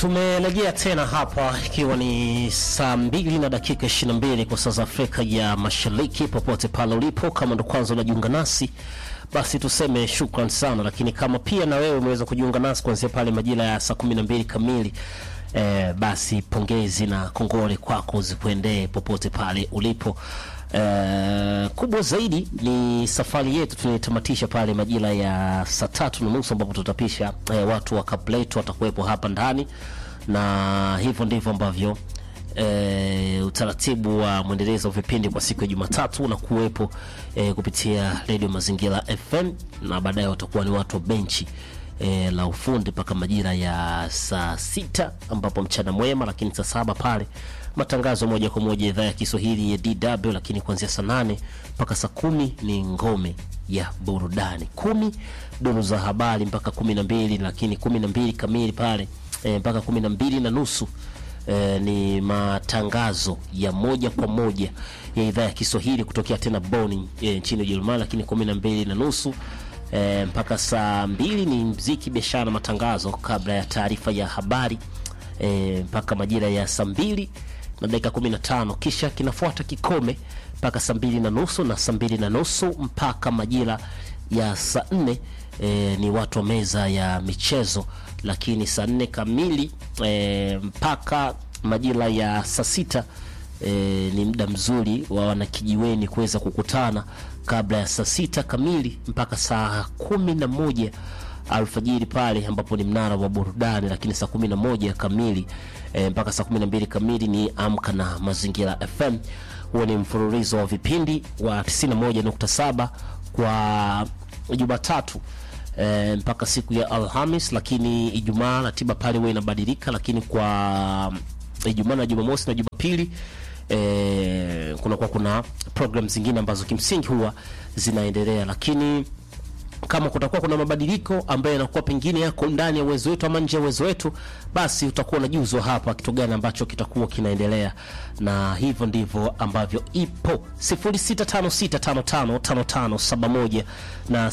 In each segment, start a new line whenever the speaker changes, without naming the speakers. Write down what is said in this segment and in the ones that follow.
Tumerejea tena hapa ikiwa ni saa mbili na dakika 22 kwa saa za Afrika ya Mashariki. Popote pale ulipo, kama ndo kwanza unajiunga nasi, basi tuseme shukran sana, lakini kama pia na wewe umeweza kujiunga nasi kuanzia pale majira ya saa 12 kamili eh, basi pongezi na kongole kwako zikuendee popote pale ulipo. Uh, kubwa zaidi ni safari yetu tunaitamatisha pale majira ya saa tatu na nusu ambapo tutapisha eh, watu wa Kabletu watakuwepo hapa ndani, na hivyo ndivyo ambavyo eh, utaratibu wa mwendelezo wa vipindi kwa siku ya Jumatatu unakuwepo eh, kupitia Radio Mazingira FM, na baadaye watakuwa ni watu wa benchi e, la ufundi mpaka majira ya saa sita ambapo mchana mwema, lakini saa saba pale matangazo moja kwa moja idhaa ya Kiswahili ya DW, lakini kuanzia saa nane mpaka saa kumi ni ngome ya burudani, kumi duru za habari mpaka kumi na mbili lakini kumi na mbili kamili pale e, mpaka kumi na mbili na nusu e, ni matangazo ya moja kwa moja ya idhaa ya Kiswahili kutokea tena Bonn e, nchini Ujerumani, lakini kumi na mbili na nusu E, mpaka saa mbili ni mziki, biashara, matangazo kabla ya taarifa ya habari e, mpaka majira ya saa mbili na dakika kumi na tano kisha kinafuata kikome mpaka saa mbili na nusu na saa mbili na nusu mpaka majira ya saa nne e, ni watu wa meza ya michezo, lakini saa nne kamili e, mpaka majira ya saa sita E, ni muda mzuri wa wanakijiweni kuweza kukutana kabla ya saa sita kamili mpaka saa kumi na moja alfajiri pale ambapo ni mnara wa burudani, lakini saa kumi na moja kamili e, mpaka saa kumi na mbili kamili ni amka na mazingira FM. Huo ni mfululizo wa vipindi wa 91.7 kwa Jumatatu e, mpaka siku ya Alhamis, lakini Ijumaa ratiba pale huwa inabadilika, lakini kwa Ijumaa na Jumamosi na Jumapili E, kuna kwa kuna program zingine ambazo kimsingi huwa zinaendelea, lakini kama kutakuwa kuna mabadiliko ambayo yanakuwa pengine yako ndani ya uwezo wetu ama nje ya uwezo wetu, basi utakuwa unajuzwa hapa kitu gani ambacho kitakuwa kinaendelea, na hivyo ndivyo ambavyo ipo 0656555571 na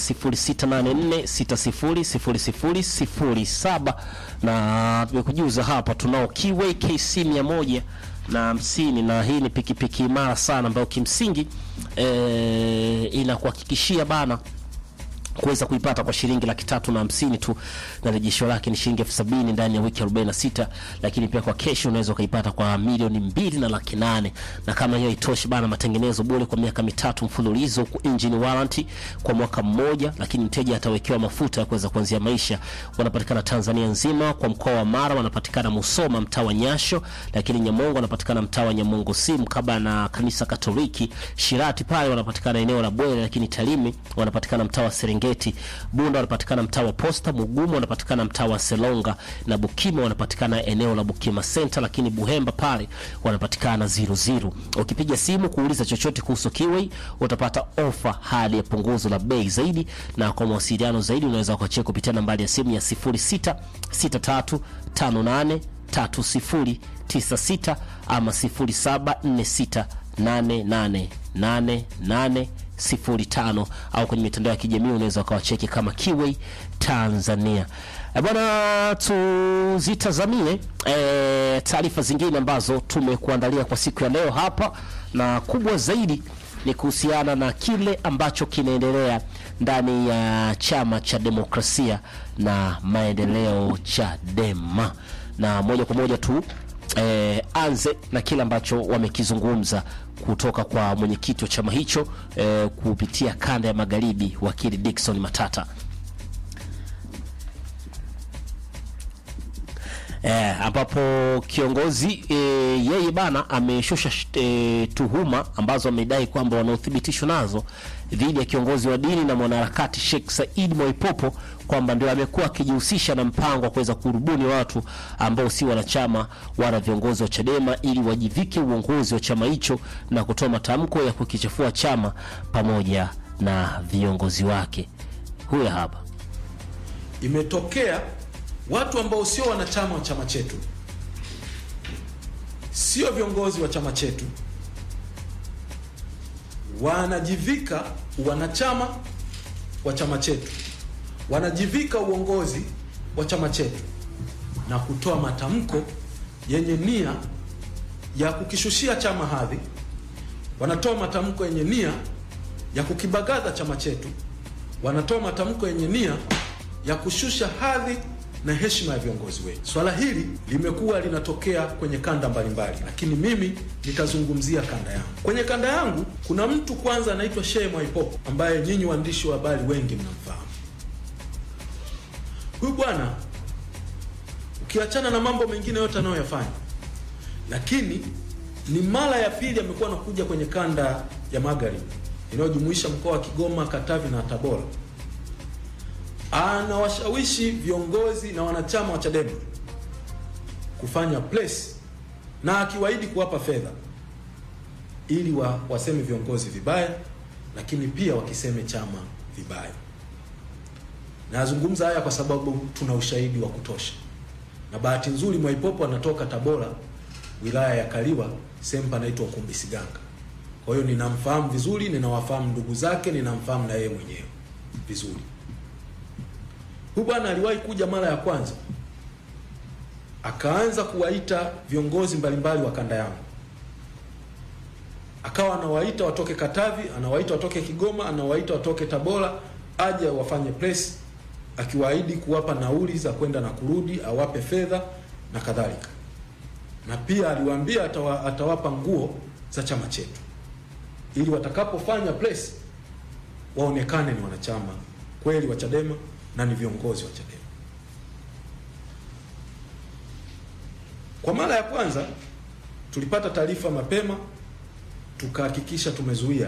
0684600007 na tumekujuza hapa tunao Kiway KC 100 na hamsini na hii ni pikipiki imara sana ambayo kimsingi e, inakuhakikishia bana kuweza kuipata kwa shilingi laki tatu na hamsini tu na rejesho lake ni shilingi elfu sabini ndani ya wiki 46, lakini pia kwa kesho unaweza ukaipata kwa milioni mbili na laki nane. Na kama hiyo itoshi bana, matengenezo bure kwa miaka mitatu mfululizo, engine warranty kwa mwaka mmoja, lakini mteja atawekewa mafuta ya kuweza kuanzia maisha. Wanapatikana Tanzania nzima, kwa mkoa wa Mara wanapatikana Musoma mtaa wa Nyasho, lakini Nyamongo wanapatikana mtaa wa Nyamongo si mkaba na kanisa Katoliki. Shirati pale wanapatikana eneo la Bwere, lakini Talimi wanapatikana mtaa wa Serengeti Geti Bunda wanapatikana mtaa wa Posta, Mugumu wanapatikana mtaa wa Selonga na Bukima wanapatikana eneo la Bukima Center, lakini Buhemba pale wanapatikana zero zero. Ukipiga simu kuuliza chochote kuhusu Kiway utapata ofa hadi ya punguzo la bei zaidi, na kwa mawasiliano zaidi unaweza kuachia kupitia nambari ya simu ya 0663583096 ama 07468888 05 au kwenye mitandao ya kijamii unaweza ukawacheki kama Kiway Tanzania. E bwana, tuzitazamie e, taarifa zingine ambazo tumekuandalia kwa siku ya leo hapa, na kubwa zaidi ni kuhusiana na kile ambacho kinaendelea ndani ya chama cha demokrasia na maendeleo Chadema, na moja kwa moja tu E, anze na kile ambacho wamekizungumza kutoka kwa mwenyekiti wa chama hicho e, kupitia kanda ya magharibi wakili Dickson Matata. E, ambapo kiongozi e, yeye bana ameshusha e, tuhuma ambazo amedai kwamba wanaothibitishwa nazo dhidi ya kiongozi wa dini na mwanaharakati Sheikh Said Mwaipopo kwamba ndio amekuwa akijihusisha na mpango wa kuweza kurubuni watu ambao si wanachama wala viongozi wa Chadema ili wajivike uongozi wa chama hicho na kutoa matamko ya kukichafua chama pamoja na viongozi wake. Huyo hapa.
Imetokea watu ambao sio wanachama wa chama chetu, sio viongozi wa chama chetu, wanajivika wanachama wa chama chetu, wanajivika uongozi wa chama chetu na kutoa matamko yenye nia ya kukishushia chama hadhi, wanatoa matamko yenye nia ya kukibagaza chama chetu, wanatoa matamko yenye nia ya kushusha hadhi na heshima ya viongozi wetu. Swala hili limekuwa linatokea kwenye kanda mbalimbali, lakini mimi nitazungumzia kanda yangu. Kwenye kanda yangu kuna mtu kwanza anaitwa Shehe Mwaipopo ambaye nyinyi waandishi wa habari wengi mnamfahamu. Huyu bwana ukiachana na mambo mengine yote anayoyafanya, lakini ni mara ya pili amekuwa anakuja kwenye kanda ya magharibi inayojumuisha mkoa wa Kigoma, Katavi na Tabora anawashawishi viongozi na wanachama wa Chadema kufanya place na akiwaahidi kuwapa fedha ili wa, waseme viongozi vibaya, lakini pia wakiseme chama vibaya. Nazungumza haya kwa sababu tuna ushahidi wa kutosha, na bahati nzuri Mwaipopo anatoka Tabora, wilaya ya Kaliwa, sehemu panaitwa Ukumbi Siganga. Kwa hiyo ninamfahamu vizuri, ninawafahamu ndugu zake, ninamfahamu na yeye mwenyewe vizuri. Huyu bwana aliwahi kuja mara ya kwanza, akaanza kuwaita viongozi mbalimbali wa kanda yangu, akawa anawaita watoke Katavi, anawaita watoke Kigoma, anawaita watoke Tabora, aje wafanye press, akiwaahidi kuwapa nauli za kwenda na kurudi, awape fedha na kadhalika, na pia aliwaambia atawa, atawapa nguo za chama chetu ili watakapofanya press waonekane ni wanachama kweli wa Chadema na ni viongozi wa Chadema. Kwa mara ya kwanza tulipata taarifa mapema, tukahakikisha tumezuia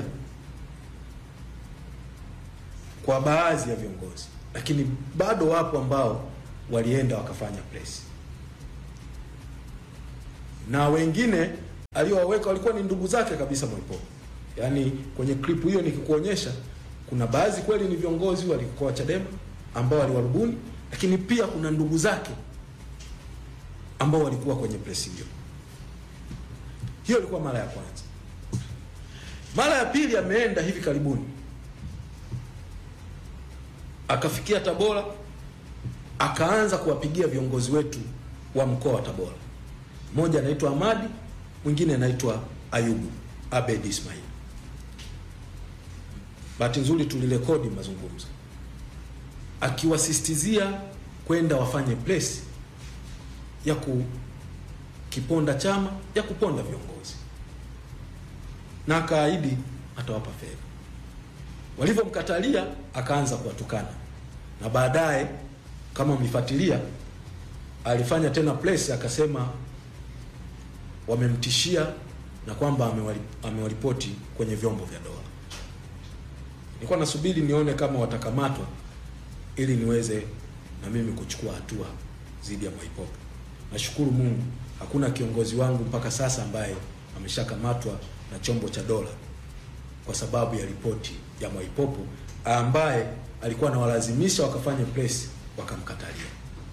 kwa baadhi ya viongozi, lakini bado wapo ambao walienda wakafanya press, na wengine aliowaweka walikuwa ni ndugu zake kabisa Mwaipopo. Yaani kwenye clip hiyo nikikuonyesha, kuna baadhi kweli ni viongozi walikuwa Chadema ambao waliwarubuni, lakini pia kuna ndugu zake ambao walikuwa kwenye press hiyo. Hiyo ilikuwa mara ya kwanza. Mara ya pili ameenda hivi karibuni, akafikia Tabora, akaanza kuwapigia viongozi wetu wa mkoa wa Tabora. Mmoja anaitwa Amadi, mwingine anaitwa Ayubu Abed Ismail. Bahati nzuri tulirekodi mazungumzo akiwasistizia kwenda wafanye press ya kukiponda chama ya kuponda viongozi, na akaahidi atawapa fedha. Walivyomkatalia akaanza kuwatukana, na baadaye kama mlifuatilia, alifanya tena press akasema wamemtishia na kwamba amewaripoti kwenye vyombo vya dola. Nilikuwa nasubiri nione kama watakamatwa ili niweze na mimi kuchukua hatua dhidi ya Mwaipopo. Nashukuru Mungu hakuna kiongozi wangu mpaka sasa ambaye ameshakamatwa na chombo cha dola kwa sababu ya ripoti ya Mwaipopo ambaye alikuwa anawalazimisha wakafanya press wakamkatalia.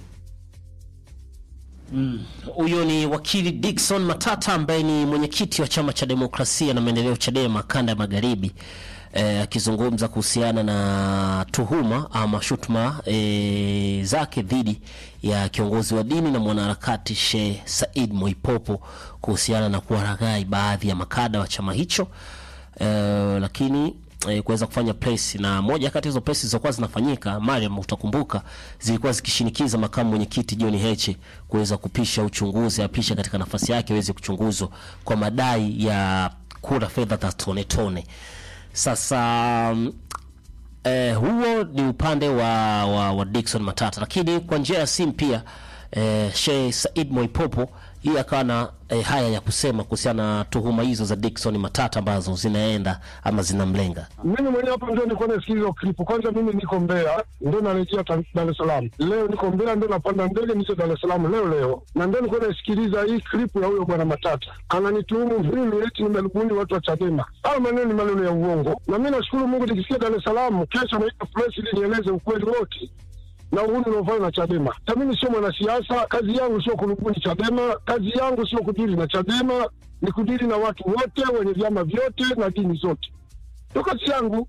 Huyo mm, ni wakili Dickson Matata ambaye ni mwenyekiti wa chama cha demokrasia na maendeleo Chadema kanda ya magharibi akizungumza e, kuhusiana na tuhuma ama shutuma e, zake dhidi ya kiongozi wa dini na mwanaharakati Sheikh Said Mwaipopo kuhusiana na kuwaraghai baadhi ya makada wa chama hicho e, lakini e, kuweza kufanya press na moja kati ya hizo press zilizokuwa zinafanyika, Mariam, utakumbuka zilikuwa zikishinikiza makamu mwenyekiti John Heche kuweza kupisha uchunguzi, apisha katika nafasi yake aweze kuchunguzwa kwa madai ya kura fedha za tone tone. Sasa eh, huo ni upande wa, wa, wa Dickson Matata, lakini kwa njia ya simu pia eh, Sheikh Said Mwaipopo yeye akawa na eh, haya ya kusema kuhusiana na tuhuma hizo za Dickson Matata ambazo zinaenda ama zinamlenga.
Mimi mwenyewe hapa ndio nilikuwa nasikiliza hiyo clip. Kwanza mimi niko Mbeya, ndio narejea Dar es Salaam leo. Niko Mbeya, ndio napanda ndege nicho Dar es Salaam leo leo, na ndio nilikuwa nasikiliza hii clip ya huyo bwana Matata ananituhumu mimi eti nimerubuni watu wa Chadema. Hayo maneno ni maneno ya uongo, na mimi nashukuru Mungu nikisikia Dar es Salaam kesho naita press ili nieleze ukweli wote na uhuni unaofanya na Chadema. Na mimi sio mwanasiasa, kazi yangu sio kurubuni Chadema, kazi yangu sio kudili na Chadema, ni kudili na watu wote wenye vyama vyote na dini zote, ndio kazi yangu.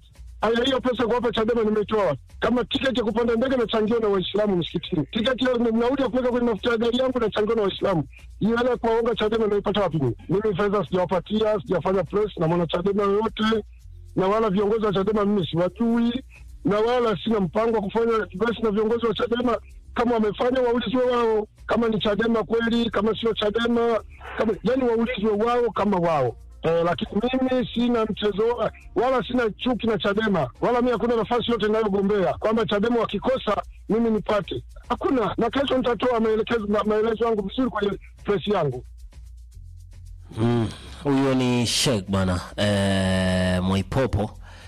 Aya, hiyo pesa kuwapa Chadema nimeitoa wapi? Kama tiketi ya kupanda ndege nachangiwa na Waislamu msikitini, tiketi ya nauli ya kuweka kwenye mafuta ya gari yangu nachangiwa na Waislamu. Hiyo hela ya kuwaonga Chadema naipata wapi mimi? Mimi fedha sijawapatia, sijafanya press na mwana Chadema yoyote, na wala viongozi wa Chadema mimi siwajui, na wala sina mpango wa kufanya press na viongozi wa Chadema. Kama wamefanya waulizwe wao, kama ni Chadema kweli, kama sio Chadema, kama yani waulizwe wao kama wao. Eh, lakini mimi sina mchezo wala sina chuki na Chadema wala mimi hakuna nafasi yote inayogombea kwamba Chadema wakikosa mimi nipate, hakuna. Na kesho nitatoa maelekezo ma- maelezo yangu vizuri kwenye press yangu.
Mm, huyo ni Sheikh bwana eh, Mwaipopo.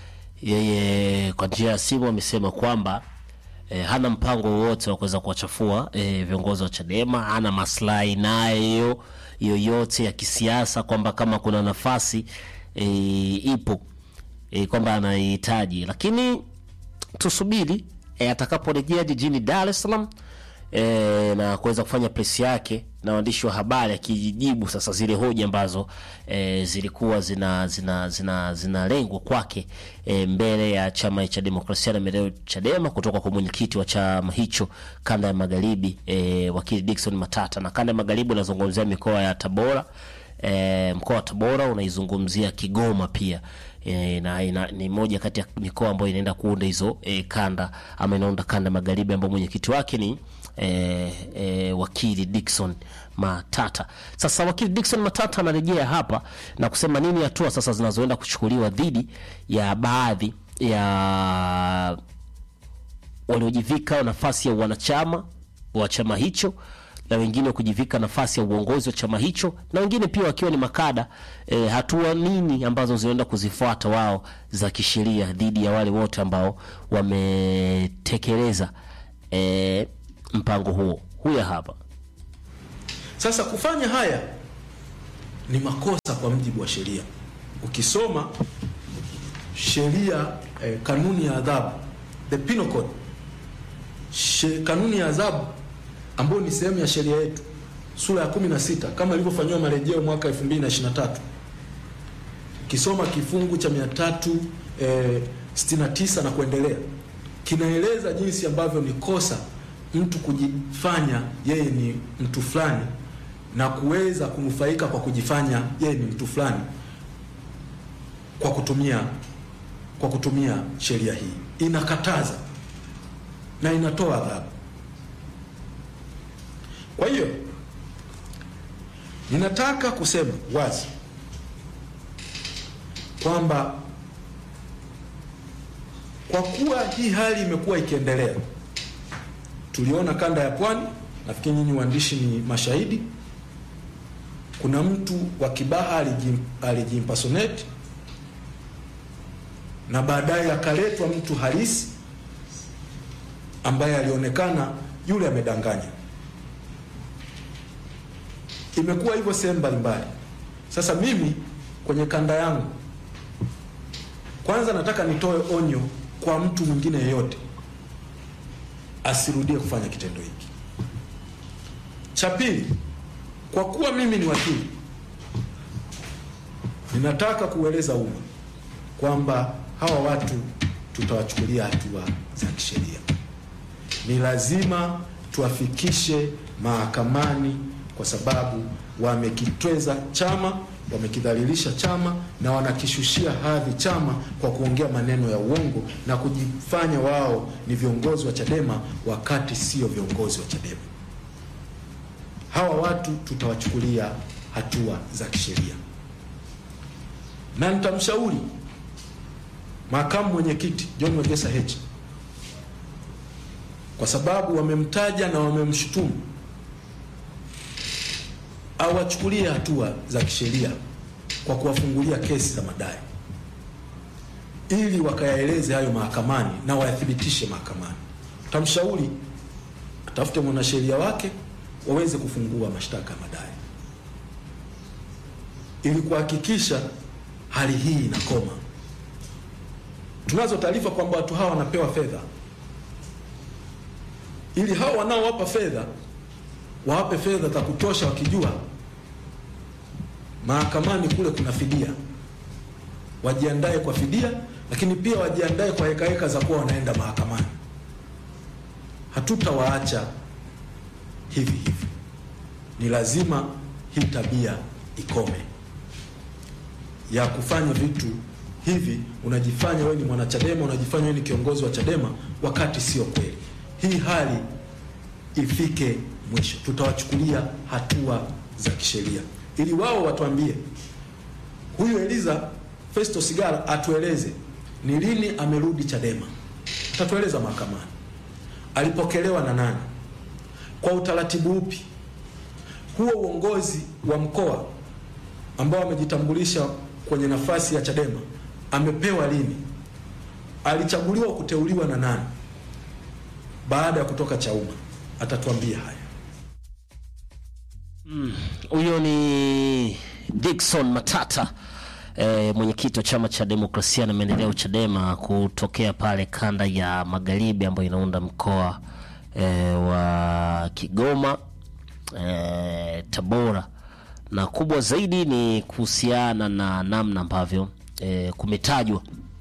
Yeye kwa njia ya simu amesema kwamba eh, hana mpango wowote wa kuweza kuwachafua eh, viongozi wa Chadema, hana maslahi nayo yoyote ya kisiasa, kwamba kama kuna nafasi eh, ipo eh, kwamba anaihitaji, lakini tusubiri eh, atakaporejea jijini Dar es Salaam e, na kuweza kufanya presi yake na waandishi wa habari akijibu sasa zile hoja ambazo e, zilikuwa zina zina zina zinalengwa kwake e, mbele ya chama cha demokrasia na maendeleo Chadema kutoka kwa mwenyekiti wa chama hicho kanda ya magharibi e, wakili Dickson Matata, na kanda ya magharibi unazungumzia mikoa ya Tabora e, mkoa wa Tabora unaizungumzia Kigoma pia e, na ina, ni moja kati ya mikoa ambayo inaenda kuunda hizo e, kanda ama inaunda kanda magharibi ambayo mwenyekiti wake ni e, e, wakili Dickson Matata. Sasa wakili Dickson Matata anarejea hapa na kusema nini hatua sasa zinazoenda kuchukuliwa dhidi ya baadhi ya waliojivika nafasi ya wanachama wa chama hicho na wengine kujivika nafasi ya uongozi wa chama hicho na wengine pia wakiwa ni makada e, hatua nini ambazo zinaenda kuzifuata wao za kisheria dhidi ya wale wote ambao wametekeleza e, mpango huo. Huya hapa
Sasa kufanya haya ni makosa kwa mujibu wa sheria. Ukisoma sheria eh, kanuni ya adhabu the penal code, she, kanuni ya adhabu ambayo ni sehemu ya sheria yetu sura ya 16 kama ilivyofanyiwa marejeo mwaka 2023 ukisoma kifungu cha 369 eh, 69 na kuendelea kinaeleza jinsi ambavyo ni kosa mtu kujifanya yeye ni mtu fulani na kuweza kunufaika kwa kujifanya yeye ni mtu fulani kwa kutumia kwa kutumia sheria hii inakataza na inatoa adhabu. Kwa hiyo ninataka kusema wazi kwamba kwa kuwa hii hali imekuwa ikiendelea, tuliona kanda ya Pwani, nafikiri nyinyi waandishi ni mashahidi. Kuna mtu wa Kibaha alijim, alijimpersonate na baadaye akaletwa mtu halisi ambaye alionekana yule amedanganya. Imekuwa hivyo sehemu mbalimbali. Sasa mimi kwenye kanda yangu, kwanza nataka nitoe onyo kwa mtu mwingine yeyote asirudie kufanya kitendo hiki. Cha pili, kwa kuwa mimi ni wakili, ninataka kueleza umma kwamba hawa watu tutawachukulia hatua za kisheria. Ni lazima tuwafikishe mahakamani kwa sababu wamekitweza chama, wamekidhalilisha chama na wanakishushia hadhi chama kwa kuongea maneno ya uongo na kujifanya wao ni viongozi wa Chadema wakati sio viongozi wa Chadema. Hawa watu tutawachukulia hatua za kisheria, na nitamshauri makamu mwenyekiti John Wegesa Heche kwa sababu wamemtaja na wamemshutumu, awachukulie hatua za kisheria kwa kuwafungulia kesi za madai ili wakayaeleze hayo mahakamani na wayathibitishe mahakamani. Tamshauri atafute mwanasheria wake waweze kufungua mashtaka ya madai ili kuhakikisha hali hii inakoma. Tunazo taarifa kwamba watu hawa wanapewa fedha ili hao wanaowapa fedha wawape fedha za kutosha, wakijua mahakamani kule kuna fidia, wajiandae kwa fidia lakini pia wajiandae kwa hekaheka za kuwa wanaenda mahakamani. Hatutawaacha hivi hivi, ni lazima hii tabia ikome ya kufanya vitu hivi. Unajifanya wewe ni mwanachadema, unajifanya wewe ni kiongozi wa Chadema wakati sio kweli. Hii hali ifike mwisho, tutawachukulia hatua za kisheria ili wao watuambie, huyu Eliza Festo Sigala atueleze ni lini amerudi Chadema, atatueleza mahakamani, alipokelewa na nani, kwa utaratibu upi, huo uongozi wa mkoa ambao amejitambulisha kwenye nafasi ya Chadema amepewa lini, alichaguliwa kuteuliwa na nani baada ya kutoka Chauma, atatuambia haya.
Huyo ni Dickson Matata e, mwenyekiti wa chama cha demokrasia na maendeleo Chadema kutokea pale kanda ya magharibi ambayo inaunda mkoa e, wa Kigoma e, Tabora, na kubwa zaidi ni kuhusiana na namna ambavyo e, kumetajwa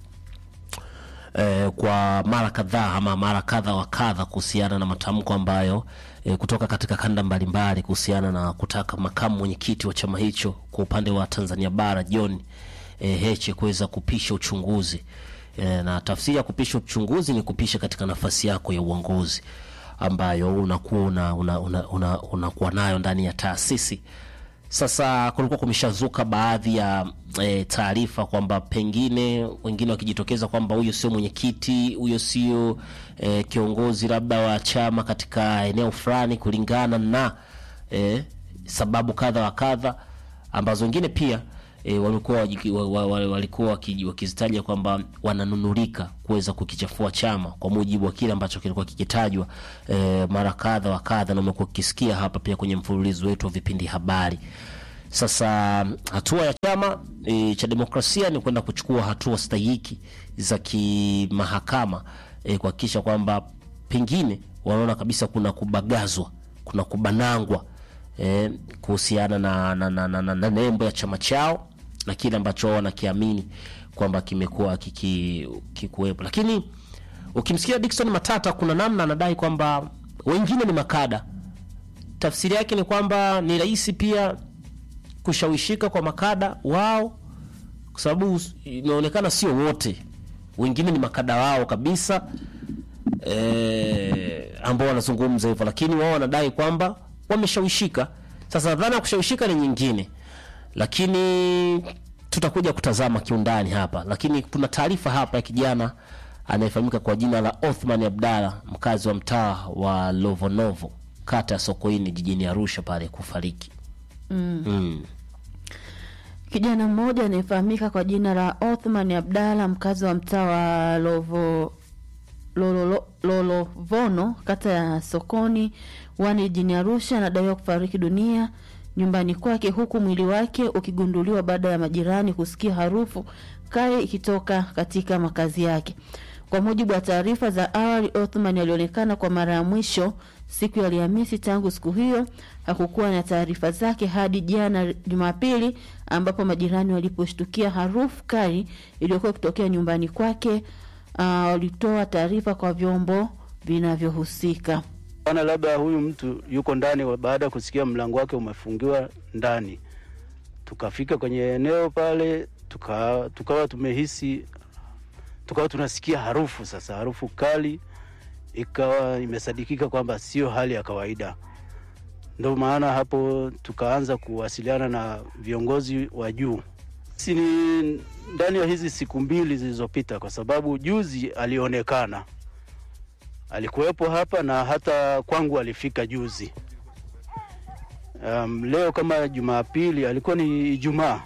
eh, kwa mara kadhaa ama mara kadha wa kadha kuhusiana na matamko ambayo eh, kutoka katika kanda mbalimbali kuhusiana na kutaka makamu mwenyekiti wa chama hicho kwa upande wa Tanzania bara John eh, Heche kuweza kupisha uchunguzi eh, na tafsiri ya kupisha uchunguzi ni kupisha katika nafasi yako ya uongozi ambayo unakuwa una, una, una, una, unakuwa nayo ndani ya taasisi. Sasa kulikuwa kumeshazuka baadhi ya e, taarifa kwamba pengine wengine wakijitokeza kwamba huyo sio mwenyekiti, huyo sio e, kiongozi labda wa chama katika eneo fulani, kulingana na e, sababu kadha wa kadha ambazo wengine pia e, walikuwa wajiki- wa- wa- wa- walikuwa waki- wakizitaja kwamba wananunulika kuweza kukichafua chama kwa mujibu wa kile ambacho kilikuwa kikitajwa e, mara kadha wa kadha, na umekuwa ukisikia hapa pia kwenye mfululizo wetu wa vipindi habari. Sasa hatua ya chama e, cha demokrasia ni kwenda kuchukua hatua stahiki za kimahakama e, kuhakikisha kwamba pengine wanaona kabisa kuna kubagazwa, kuna kubanangwa e, kuhusiana na, na, na, na, na, na nembo ya chama chao na kile ambacho wao wanakiamini kwamba kimekuwa kiki- kikuwepo, lakini ukimsikia Dickson Matata kuna namna anadai kwamba wengine ni makada. Tafsiri yake ni kwamba ni rahisi pia kushawishika kwa makada wao, kwa sababu inaonekana sio wote, wengine ni makada wao kabisa eh, ambao wanazungumza hivyo, lakini wao wanadai kwamba wameshawishika. Sasa dhana ya kushawishika ni nyingine, lakini tutakuja kutazama kiundani hapa, lakini kuna taarifa hapa ya kijana anayefahamika kwa jina la Othman Abdalla, mkazi wa mtaa wa Lovonovo, kata ya Sokoine, jijini Arusha pale kufariki. Mm.
Kijana mmoja anayefahamika kwa jina la Othman Abdalla mkazi wa mtaa wa Lovo Lolo- Lolovono kata ya Sokoni wani jijini Arusha anadaiwa kufariki dunia nyumbani kwake huku mwili wake ukigunduliwa baada ya majirani kusikia harufu kali ikitoka katika makazi yake. Kwa mujibu wa taarifa za awali, Othman alionekana kwa mara ya mwisho siku ya Alhamisi. Tangu siku hiyo hakukuwa na taarifa zake hadi jana Jumapili, ambapo majirani waliposhtukia harufu kali iliyokuwa ikitokea nyumbani kwake. Uh, walitoa taarifa kwa vyombo vinavyohusika.
Ana labda huyu mtu yuko ndani, wa- baada ya kusikia mlango wake umefungiwa ndani. Tukafika kwenye eneo pale, tuka, tukawa tumehisi, tukawa tunasikia harufu sasa, harufu kali, ikawa imesadikika kwamba sio hali ya kawaida. Ndio maana hapo tukaanza kuwasiliana na viongozi wa juu. Si ni ndani ya hizi siku mbili zilizopita, kwa sababu juzi alionekana alikuwepo hapa na hata kwangu alifika juzi. Um, leo kama Jumapili alikuwa ni Ijumaa,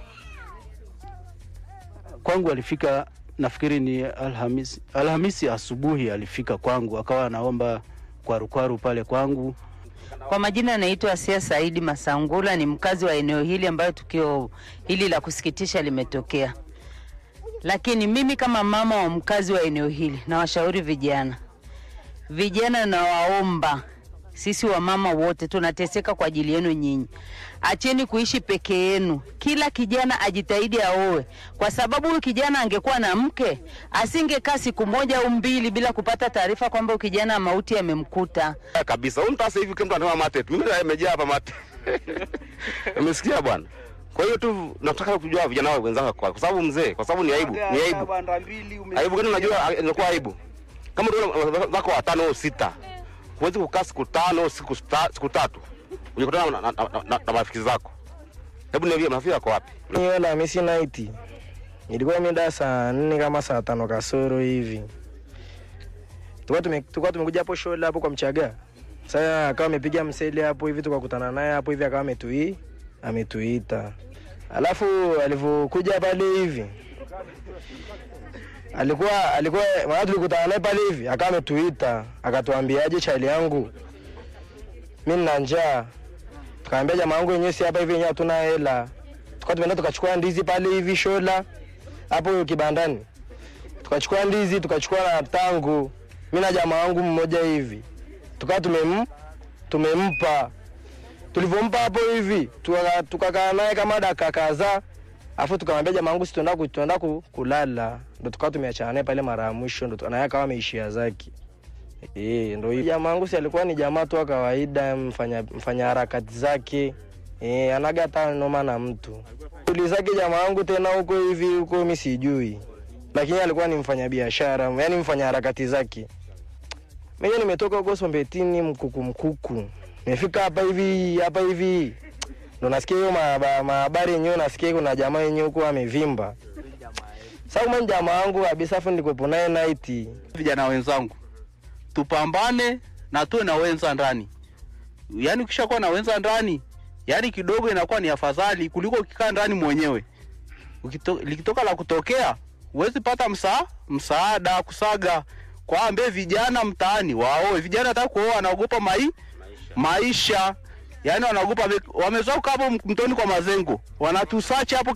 kwangu alifika, nafikiri ni Alhamisi, Alhamisi asubuhi alifika kwangu, akawa anaomba kwarukwaru pale kwangu.
Kwa majina anaitwa Asia Saidi Masangula, ni mkazi wa eneo hili ambayo tukio hili la kusikitisha limetokea. Lakini mimi kama mama wa mkazi wa eneo hili nawashauri vijana, vijana nawaomba sisi wamama wote tunateseka kwa ajili yenu nyinyi. Acheni kuishi peke yenu, kila kijana ajitahidi aoe, kwa sababu huyu kijana angekuwa na mke asingekaa siku moja au mbili bila kupata taarifa kwamba huyu kijana mauti yamemkuta.
kabisa. Huyu mtu sasa hivi kila mtu anasema mate tu. Mimi ndio nimejaa hapa mate. Umesikia bwana? Kwa hiyo tu nataka kujua vijana wao wenzangu kwa kwa sababu mzee, kwa sababu ni aibu, ni aibu. Aibu gani unajua inakuwa aibu. Kama ndio zako watano au sita. Huwezi kukaa siku tano au siku sta- siku tatu. Unakutana na, na, na, na, na marafiki zako. Hebu niambie marafiki wako wapi?
hiyo Alhamisi night ilikuwa mida saa nne kama saa tano kasoro hivi, tulikuwa tume- tulikuwa tumekuja hapo shule hapo kwa Mchaga. Sasa akawa amepiga mseli hapo hivi, tukakutana naye hapo hivi, akawa ametui ametuita, alafu alivyokuja pale hivi alikuwa alikuwa maana tulikutana naye pale hivi, akawa ametuita akatuambiaje, chali yangu mimi nina njaa tukaambia jamaa wangu wenyewe si hapa hivi wenyewe hatuna hela. Tukawa tumeenda tukachukua ndizi pale hivi shola hapo kibandani, tukachukua ndizi tukachukua na tangu, mimi na jamaa wangu mmoja hivi, tukawa tumem tumempa. Tulivyompa hapo hivi tuka- tukakaa naye kama dakika kadhaa, afu tukamwambia jamaa wangu si tuenda ku- tuenda ku- kulala, ndo tukawa tumeachana naye pale mara ya mwisho, ndo naye akawa ameishia zake. Eh, ndo hiyo. Jamaa wangu si alikuwa ni jamaa tu wa kawaida, mfanya mfanya harakati zake. Eh, anaga hata noma na mtu. Shughuli zake jamaa wangu tena huko hivi huko mimi sijui. Lakini alikuwa ni mfanya biashara, yani mfanya harakati zake. Mimi nimetoka huko Sombetini mkuku mkuku. Nimefika hapa hivi hapa hivi. Ndo nasikia hiyo mahaba- mahabari yenyewe nasikia kuna jamaa yenyewe huko amevimba. Sasa kama ni jamaa wangu kabisa afu nilikuwepo naye night.
vijana wenzangu tupambane na tuwe na wenza ndani yaani ukishakuwa na wenza ndani yaani kidogo inakuwa ni afadhali kuliko ukikaa ndani mwenyewe Ukito, likitoka la kutokea huwezi pata msa, msaada kusaga kwa ambe vijana mtaani waoe vijana hata kuoa wanaogopa mai, maisha yaani wanaogopa wame- wamezoea kukaa hapo mtoni kwa mazengo wanatusachi hapo